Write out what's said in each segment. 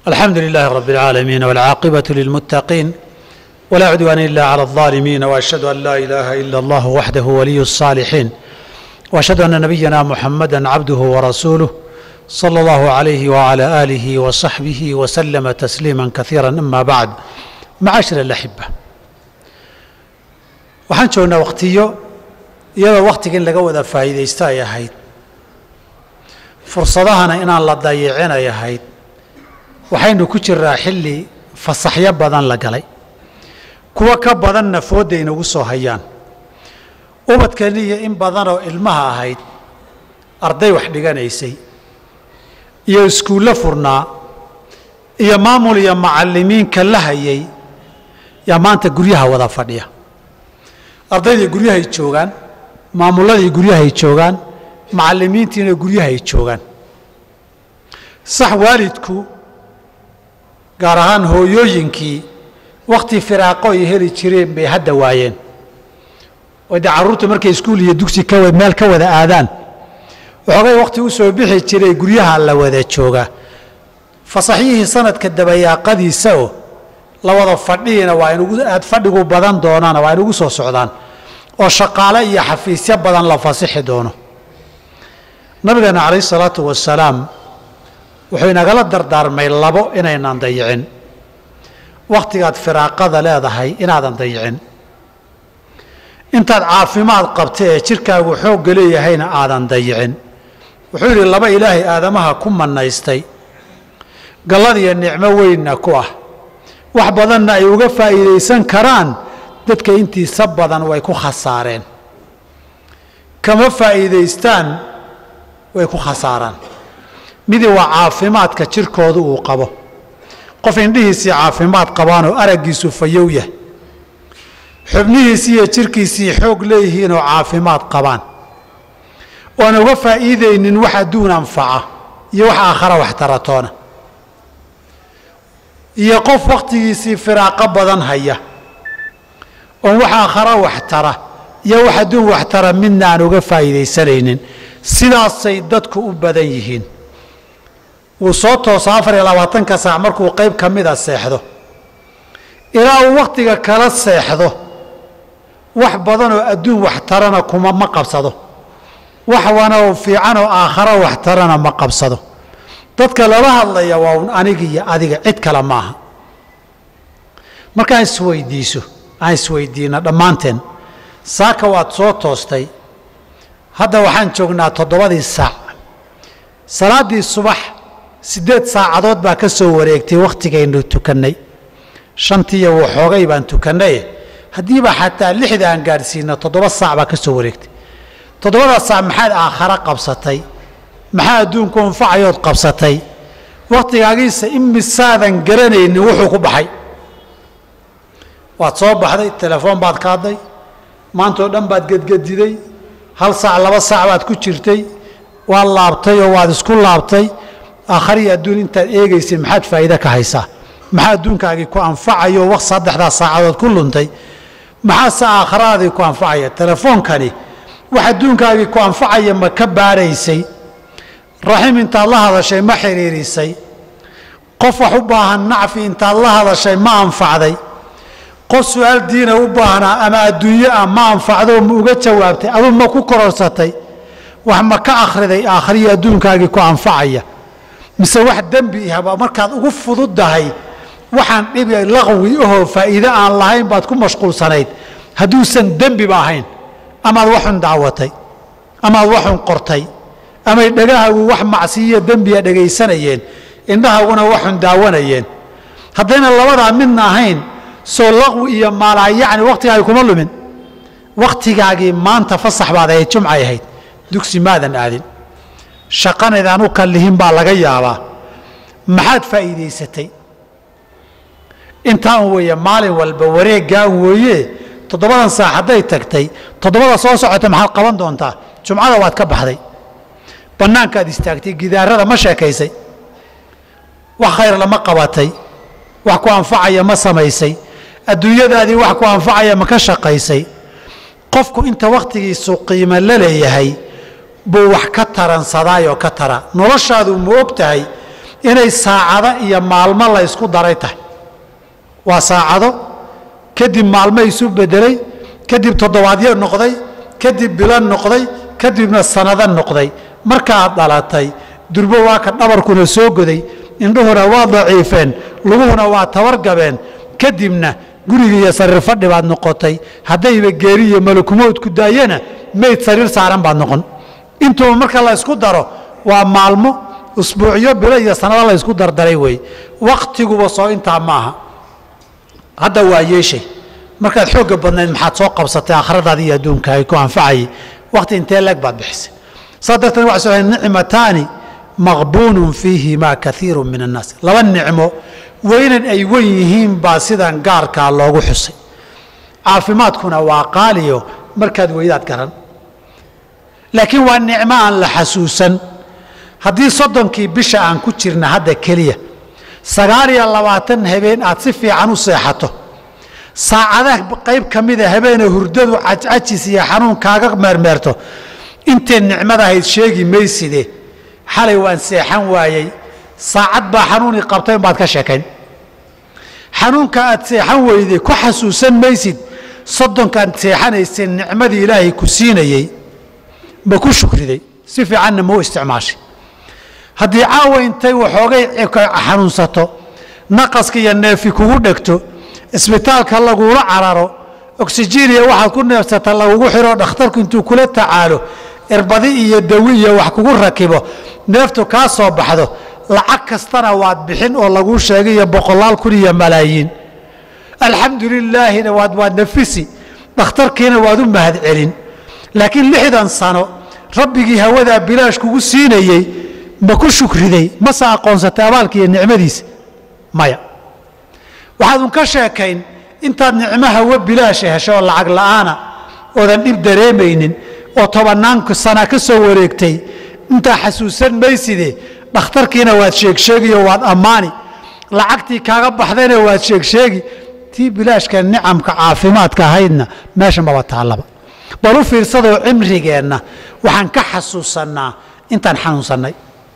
الحمد لله رب العالمين والعاقبة للمتقين ولا عدوان إلا على الظالمين وأشهد أن لا إله إلا الله وحده ولي الصالحين وأشهد أن نبينا محمدا عبده ورسوله صلى الله عليه وعلى آله وصحبه وسلم تسليما كثيرا أما بعد معاشر الأحبة waxaan joognaa wakhtiyo iyadoo wakhtiga in laga wada faa'iidaysto ay ahayd fursadahana inaan la dayicin ay ahayd waxaynu ku jiraa xilli fasaxyo badan la galay kuwo ka badanna foodda inagu soo hayaan ubadkani iyo in badanoo ilmaha ahayd arday wax dhiganaysay iyo iskuullo furnaa iyo maamul iyo macallimiinka la hayay yaa maanta guryaha wada fadhiya ardaydii guryahay joogaan maamulladii guryahay joogaan macallimiintiina guryahay joogaan sax waalidku gaar ahaan hooyooyinkii wakhti firaaqo ay heli jireen bay hadda waayeen oo dee carruurtu markay iskuul iyo dugsi ka meel ka wada aadaan waxoogay wakhti u soo bixi jiray guryaha la wada joogaa fasaxyihii sanadka dabayaaqadiisa oo la wada fadhiina waa inugu aad fadhigu badan doonaana waa inugu soo socdaan oo shaqaale iyo xafiisyo badan la fasixi doono nabigeena calayhi salaatu wasalaam wuxuu inagala dardaarmay labo inaynaan dayicin wakhtigaad firaaqada leedahay inaadan dayicin intaad caafimaad qabta ee jidhkaagu xoogga leeyahayna aadan dayicin wuxuu yidhi laba ilaahay aadamaha ku mannaystay galladiyo nicmo weynna ku ah wax badanna ay uga faa'iidaysan karaan dadka intiisa badan way ku khasaareen kama faa'iidaystaan way ku khasaaraan midi waa caafimaadka jirkooda uu qabo qof indhihiisii caafimaad qabaanoo araggiisu fayow yah xubnihiisii iyo jirkiisii xoog leeyihiinoo caafimaad qabaan oan uga faa'iidaynin wax adduun anfaca iyo wax aakhara wax taratoona iyo qof wakhtigiisii firaaqo badan haya oon wax aakhara wax tara iyo wax adduun wax tara midna aan uga faa'iidaysanaynin sidaasay dadku u badan yihiin wuu soo tooso afar iyo labaatanka saac markuu qayb ka mida seexdo ilaa uu wakhtiga kala seexdo wax badanoo adduun wax tarana kuma ma qabsado wax wanoo fiicanoo aakharo wax tarana ma qabsado dadka lala hadlaya waa un aniga iyo adiga cid kale maaha markaan isweydiiso aan isweydiina dhammaanteen saaka waad soo toostay hadda waxaan joognaa toddobadii saac salaaddii subax siddeed saacadood baa ka soo wareegtay wakhtigaynu tukannay shantiiyo waxoogay baan tukannaye haddiiba xataa lixda aan gaadhsiino toddoba saac baa ka soo wareegtay toddobada saac maxaad aakharo qabsatay maxaa adduunku anfacayood qabsatay wakhtigaagiisa imisaadan garanaynin wuxuu ku baxay waad soo baxday telefoon baad kaadday maantao dhan baad gedgediday hal saac laba saac baad ku jirtay waad laabtay oo waad isku laabtay aakhariyo adduun intaad eegaysay maxaad faa'iide ka haysaa maxaa adduunkaagii ku anfacayo waq saddexdaa saacadood ku luntay maxaase aakharaadii ku anfacaya telefoonkani wax adduunkaagii ku anfacaya ma ka baadhaysay raxim intaad la hadashay ma xidhiirisay qof wax u baahan nacfi intaad la hadashay ma anfacday qof su-aal diina u baahnaa ama adduunyo ah ma anfacdo ma uga jawaabtay aduu ma ku kororsatay wax ma ka akhriday aakhriyo adduunkaagii ku anfacaya mise wax dembi ihaba markaad ugu fududdahay waxaan dhibi laqwi ahoo faa'iide aan lahayn baad ku mashquulsanayd hadduusan dembiba ahayn amaad waxun dacwatay amaad waxun qortay amay dhegahaagu wax macsiyiyo dembiya dhegaysanayeen indhahaaguna waxun daawanayeen haddayna labadaa midna ahayn soo laqwi iyo maalaayacni wakhtigaagi kuma lumin wakhtigaagii maanta fasax baad ahayd jumcay ahayd dugsi maadan aadin shaqanaydaan u kallihin baa laga yaabaa maxaad faa'iidaysatay intaan weeye maalin walba wareeggaan weeye toddobadan saac hadday tagtay toddobada soo socota maxaad qaban doontaa jumcada waad ka baxday bannaankaad istaagtay gidaarada ma sheekaysay wax khayr lama qabatay wax ku anfacaya ma samaysay adduunyadaadii wax ku anfacaya ma ka shaqaysay qofku inta wakhtigiisu qiimo la leeyahay buu wax ka taransadaayoo ka tara noloshaadu ma og tahay inay saacado iyo maalmo la ysku daray tahay waa saacado kadib maalmo isu bedelay kadib toddobaadyo noqday kadib bilo noqday kadibna sanado noqday markaad dhalatay durbo waa ka dhabarkuna soo goday indhuhuna waa daciifeen luguhuna waa tabargabeen kadibna guriga iyo sariir fadhi baad noqotay haddayba geeri iyo malakumood ku daayana meyd sariir saaran baad noqon intuuba marka la ysku daro waa maalmo usbuucyo bilo iyo sanado la ysku dardaray wey waktiguba soo intaa ma aha hadda waa yeeshay markaad xoogga badnayd maxaad soo qabsatay akhradaada iyo adduunka ay ku anfacayay wakti intee leeg baad bixisay saa darteed waxa soo nicmataani maqbuunun fiihimaa kaiiru min annaas laba nicmo weynan ay wen yihiin baa sidan gaarkaa loogu xusay caafimaadkuna waa qaaliyo markaad weydaad garan laakiin waa nicmo aan la xasuusan haddii soddonkii bisha aan ku jirna hadda keliya sagaal iyo labaatan habeen aad si fiican u seexato saacadaha qayb ka mida habeene hurdadu cajcajis iyo xanuun kaaga meermeerto intee nicmadahayd sheegi mayside xalay waan seexan waayey saacad baa xanuunii qabtay baad ka sheekayn xanuunka aad seexan weyday ku xasuusan maysid soddonkaad seexanaysay nicmadii ilaahay ku siinayey ma ku shukriday si fiicanna mau isticmaashay haddii caawa intay waxoogay xanuunsato naqaska iyo neefi kugu dhegto isbitaalka lagula cararo oksijiiniya waxaad ku neefsata lagugu xiro dhakhtarku intuu kula tacaalo irbadi iyo dawi iyo wax kugu rakibo neeftu kaa soo baxdo lacag kastana waad bixin oo laguu sheegay iyo boqolaal kun iyo malaayiin alxamdu lilaahina waad waad nafisi dhakhtarkiina waad u mahad celin laakiin lixdan sano rabbigii hawadaa bilaash kugu siinayey ma ku shukriday mase aqoonsatay abaalka iyo nicmadiisa maya waxaad un ka sheekayn intaad nicmo hawo bilaasha hesho oo lacag la'aana oodan dhib dareemaynin oo tobannaan sana ka soo wareegtay intaa xasuusan mayside dhakhtarkiina waad sheegsheegiyo waad ammaani lacagtii kaaga baxdayna waad sheegsheegi tii bilaashka nicamka caafimaadka ahaydna meesha maba taallaba bal u fiirsadoo cimrigeenna waxaan ka xasuusannaa intaan xanuunsannay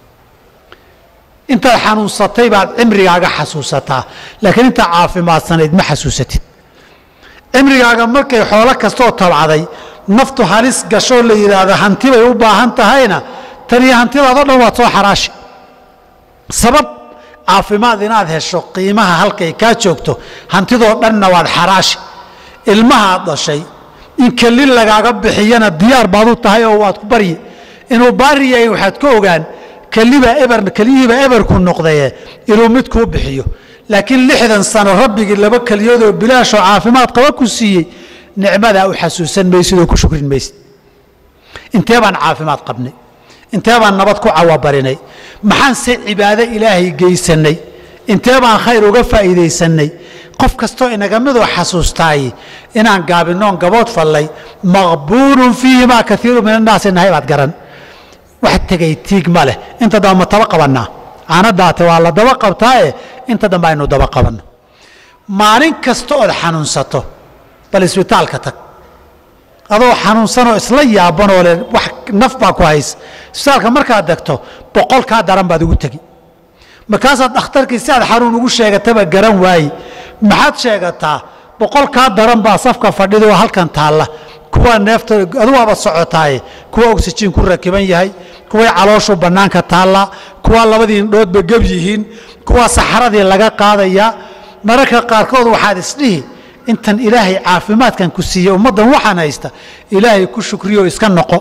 intaad xanuunsatay baad cimrigaaga xasuusataa laakiin intaa caafimaadsanayd ma xasuusatid cimrigaaga markay xoolo kastoo tabcaday naftu halis gashoo la yidhaahdo hanti bay u baahan tahayna taniyo hantidaadoo dhan waad soo xaraashi sabab caafimaad inaad hesho qiimaha halkay kaa joogto hantidoo dhanna waad xaraashi ilmahaad dhashay in kelin lagaaga bixiyana diyaar baad u tahay oo waad ku baryi inuu baari yahay waxaad ka ogaan kelibaa eber keliyihiibaa eberku noqdaye inuu mid kuu bixiyo laakiin lixdan sano rabbigii laba keliyoodoo bilaashoo caafimaad qaba ku siiyey nicmadaa u xasuusan maysid oo ku shukrin maysid intee baan caafimaad qabnay intee baan nabad ku cawabarinay maxaan se cibaado ilaahay geysannay intee baan khayr uga faa'iidaysannay qof kastoo inaga midoo xasuustaay inaan gaabinoon gabood fallay maqbuunun fiihimaa kaiiru min annaasi nahay baad garan wax tegay tiig ma leh inta dambe ma taba qabannaa aanadaate waa la daba qabtaaye inta dambe aynu daba qabanno maalin kasta ood xanuunsato bal isbitaalka tag adoo xanuunsanoo isla yaabanoo le wax naf baa ku hays isbitaalka markaad degto boqol kaa daran baad ugu tegi markaasaad dhakhtarkii si aad xanuun ugu sheegataba garan waaye maxaad sheegataa boqol kaa daran baa safka fadhida oo halkan taalla kuwa neefta adugaaba socotaaye kuwa oksijiin ku rakiban yahay kuway calooshu bannaanka taallaa kuwa labadii indhoodba geb yihiin kuwa saxaradii laga qaadayaa mararka qaarkood waxaad isdhihi intan ilaahay caafimaadkan ku siiye ummaddan waxaan haysta ilaahay ku shukriyo iska noqo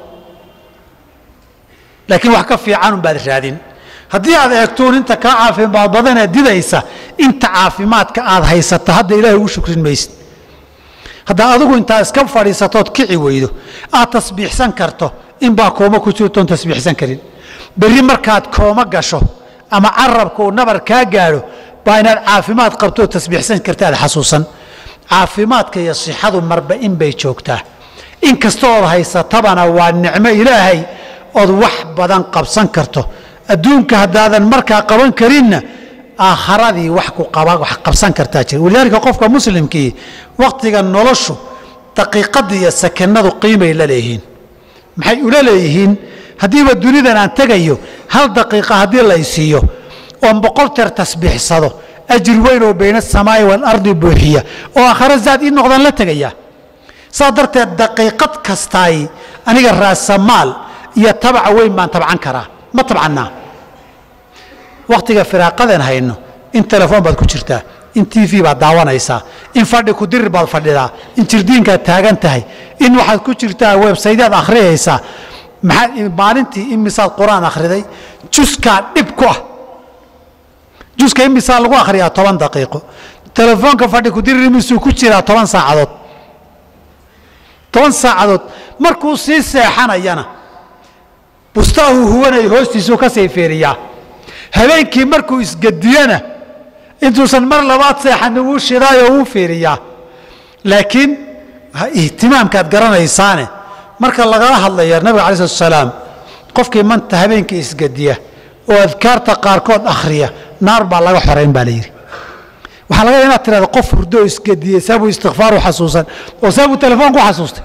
laakiin wax ka fiicanun baad raadin haddii aad eegtuun inta kaa caafimaad badanee didaysa inta caafimaadka aad haysato hadda ilaahay ugu shukrin maysid haddaa adigu intaa iska fadhiisatood kici weydo aad tasbiixsan karto inbaa kooma ku jirtoon tasbiixsan karin berri markaad kooma gasho ama carabka uu nabar kaa gaadho baa inaad caafimaad qabtoo tasbiixsan karta aad xasuusan caafimaadka iyo sixadu marba in bay joogtaa in kasta ood haysatabana waa nicmo ilaahay ood wax badan qabsan karto adduunka haddaadan markaa qaban karinna aakharadii wax ku wax qabsan kartaa jira walidaalika qofka muslimkii wakhtiga noloshu daqiiqadda iyo sakanadu qiimay la leeyihiin maxay ula leeyihiin haddiiba dunidan aan tegayo hal daqiiqa haddii la isiiyo oon boqol teer tasbiixsado ajir weyn oo bayna asamaa'i waalardi buuxiya oo aakhare zaad ii noqdaan la tegaya saa darteed daqiiqad kastaay aniga raasamaal iyo tabaca weyn baan tabcan karaa ma tabcannaa wakhtiga firaaqadan hayno in telefoon baad ku jirtaa in t v baad daawanaysaa in fadhi ku dirir baad fadhidaa in jirdiinkaad taagan tahay in waxaad ku jirtaa websaydaad akhriyaysaa maxaa maalintii imisaad qur-aan akhriday juskaa dhib ku ah juska imisaa lagu akhriyaa toban daqiiqo telefoonka fadhi ku dirir imisuu ku jiraa toban saacadood toban saacadood markuu sii seexanayana bustaahu huwanay hoostiisuu ka sayfeeriyaa habeenkii markuu isgadiyana intuusan mar labaad seexani wuu shidaayo wuu fiiriyaa laakiin ihtimaamkaad garanaysaane marka lagala hadlaya nabiga alai slatu salaam qofkii manta habeenkii isgadiya oo adkaarta qaarkood akhriya naar baa laga xorayn baa la yidhi waxaa laga inaad tirahda qof hurdo oo isgadiyey saabuu istikfaaru xasuusan oo saabuu telefoon ku xasuustay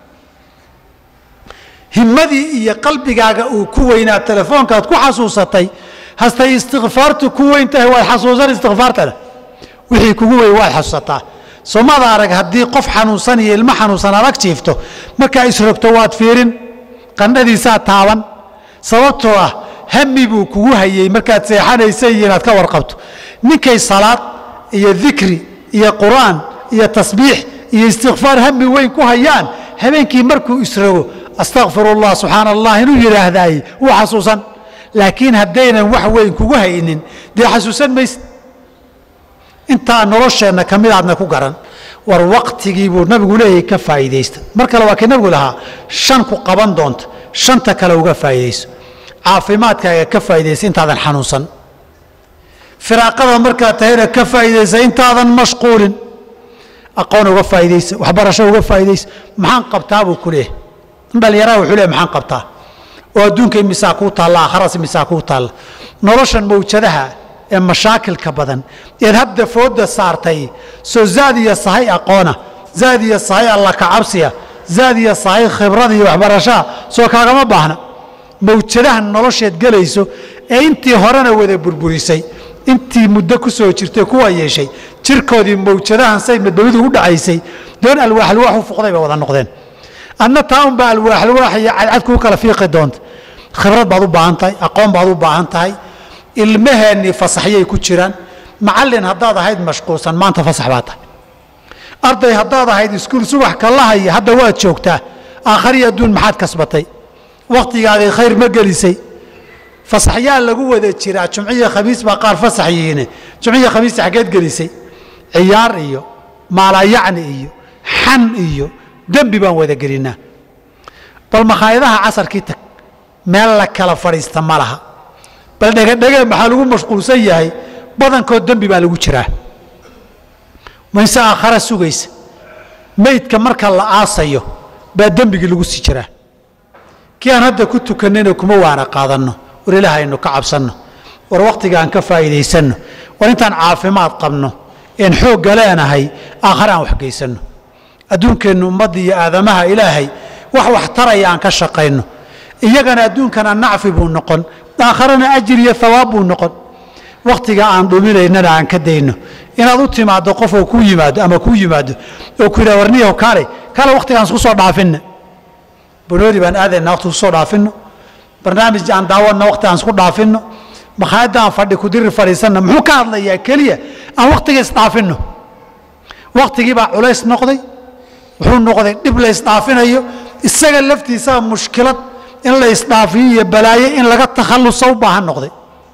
himmadii iyo qalbigaaga uu ku weynaa telefoonkaad ku xasuusatay hastay istikfaartu ku weyn tahay waad xasuusan istikfaartana wixii kugu weyn waad xasuusataa soomada arag haddii qof xanuunsan iyo ilmo xanuunsan adag jiifto markaa isrogto waad fiirin qandhadiisaa taaban sababtoo ah hami buu kugu hayey markaad seexanaysay iyo inaad ka warqabto ninkay salaad iyo dikri iyo qur'aan iyo tasbiix iyo istikfaar hami weyn ku hayaan habeenkii markuu isrogo astakfirullah subxaana allah inuu yidhaahdaay wuu xasuusan laakiin haddaynan wax weyn kugu haynin dee xasuusan mayse intaa nolosheenna ka mid aadna ku garan war waktigii buu nabigu leeyahay ka faa'iidaysta mar kale waa kii nabigu lahaa shan ku qaban doonta shanta kale uga faa'iidayso caafimaadkaaga ka faa'iidaysa intaadan xanuunsan firaaqada markaad tahayna ka faa'iidaysa intaadan mashquulin aqoon uga faa'iidaysa waxbarasho uga faa'iidaysa maxaan qabtaa buu ku leeyahay in dhallinyaraha wuxuu leeyahay maxaan qabtaa oo adduunka imisaa kuu taalla aakharas imisaa kuu taalla noloshan mawjadaha ee mashaakilka badan eed hadda fooda saartay soo zaad iyo sahay aqoona zaad iyo sahay alla kacabsiya zaad iyo sahay khibrada iyo waxbarashaha soo kaagama baahna mawjadahan nolosheed gelayso ee intii horena wada burburisay intii muddo ku soo jirtay kuwa yeeshay jirkoodii mawjadahan say madbabidu u dhacaysay doon alwaaxalwaax u fuqday bay wada noqdeen adna taa unbaa alwaaxalwaax iyo cadcad kuu kala fiiqi doonta khibrad baad u baahan tahay aqoon baad u baahan tahay ilmaheennii fasaxyay ku jiraan macallin haddaad ahayd mashquulsan maanta fasax baa tahay arday haddaad ahayd iskuul subax kalahaya hadda waad joogtaa aakhari adduun maxaad kasbatay wakhtigaagii khayr ma gelisay fasaxyaa lagu wada jiraa jumciya khamiis baa qaar fasax yihiine jumciya khamiista xaggeed gelisay ciyaar iyo maalayacni iyo xan iyo dembi baan wada gelinaa bal makhaayadaha casarkii tag meel la kala fadhiista ma laha bal dhegadhege maxaa lagu mashquulsan yahay badankood dembi baa lagu jiraa mayse aakhara sugaysa meydka marka la aasayo baa dembigii lagu sii jiraa kii aan hadda ku tukannayna kuma waana qaadanno war ilaah aynu ka cabsanno war wakhtiga aan ka faa'iidaysanno war intaan caafimaad qabno een xoogga leenahay aakhare aan waxgeysanno adduunkeennu ummadda iyo aadamaha ilaahay wax wax taraya aan ka shaqayno iyagana adduunkana nacfi buu noqon aakharana ajir iyo hawaab buu noqon wakhtiga aan dhuminaynana aan ka dayno inaad u timaaddo qofoo ku yimaado ama kuu yimaado oo ku yidhah warniyaho kaale kaale wakhtigaan isku soo dhaafinna banoodi baan aadayna waqti kusoo dhaafinno barnaamij aan daawanna waqti aan isku dhaafinno makhaayadda aan fadhi kudirir fadhiisanna muxuu ka hadlayaa keliya aan wakhtiga isdhaafinno wakhtigii baa culays noqday wuxuu noqday dhib la isdhaafinayo isaga laftiisaa mushkilad in la isdhaafiyo iyo balaayo in laga takhallusa u baahan noqday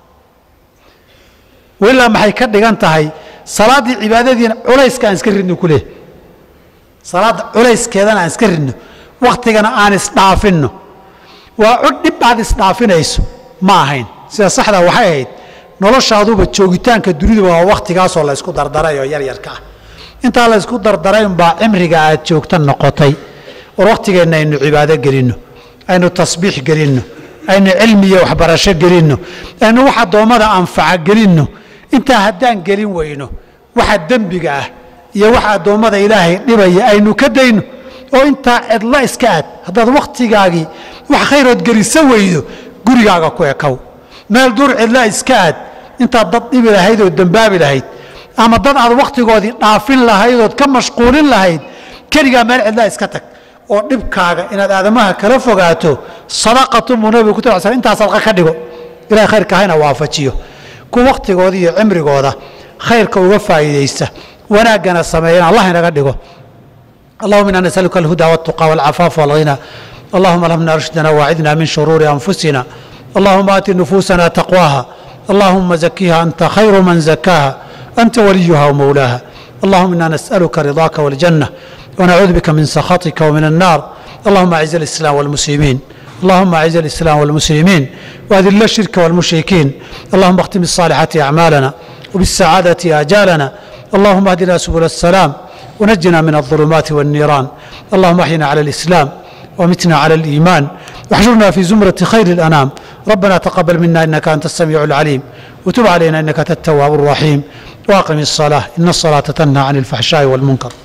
ilaa maxay ka dhigan tahay salaaddii cibaadadiina culayska aan iska ridno ku leehay salaadda culayskeedana aan iska ridno wakhtigana aan isdhaafinno waa cod dhib aad isdhaafinayso ma ahayn sida saxda waxay ahayd noloshaaduba joogitaanka duniduba waa wakhtigaasoo la ysku dardaray oo yaryarka ah intaa la ysku dardaray umbaa cimriga aad joogta noqotay war wakhtigeenna aynu cibaado gelinno aynu tasbiix gelinno aynu cilmi iyo waxbarasho gelinno aynu wax addoommada anfaca gelinno intaa haddaan gelin weyno waxa dembiga ah iyo waxa addoommada ilaahay dhibaya aynu ka dayno oo intaa cidla iska aad haddaad wakhtigaagii wax khayrood gelisa weydo gurigaaga ku ekow meel dur cidla iska aad intaad dad dhibi lahayd oo dembaabi lahayd ama dad aad wakhtigoodii dhaafin lahayd ood ka mashquulin lahayd keligaa meel cidlaa iska tag oo dhibkaaga inaad aadamaha kala fogaato sadaqatu muu nabigu ku tir sl intaa sadqa ka dhigo ilahay khayrka hayna waafajiyo ku wakhtigooda iyo cimrigooda khayrka uga faa'iidaysta wanaaggana sameeyana allah inaga dhigo اللهم إنا نسألك الهدى والتقى والعفاف والغنى اللهم ألهمنا رشدنا واعذنا من شرور أنفسنا اللهم آت نفوسنا تقواها اللهم زكيها أنت خير من زكاها أنت وليها ومولاها اللهم إنا نسألك رضاك والجنة ونعوذ بك من سخطك ومن النار اللهم أعز الإسلام والمسلمين اللهم أعز الإسلام والمسلمين وأذل الشرك والمشركين اللهم اختم الصالحات أعمالنا وبالسعادة آجالنا اللهم اهدنا سبل السلام ونجنا من الظلمات والنيران اللهم احينا على الإسلام ومتنا على الإيمان واحشرنا في زمرة خير الأنام ربنا تقبل منا إنك أنت السميع العليم وتب علينا إنك أنت التواب الرحيم واقم الصلاة إن الصلاة تنهى عن الفحشاء والمنكر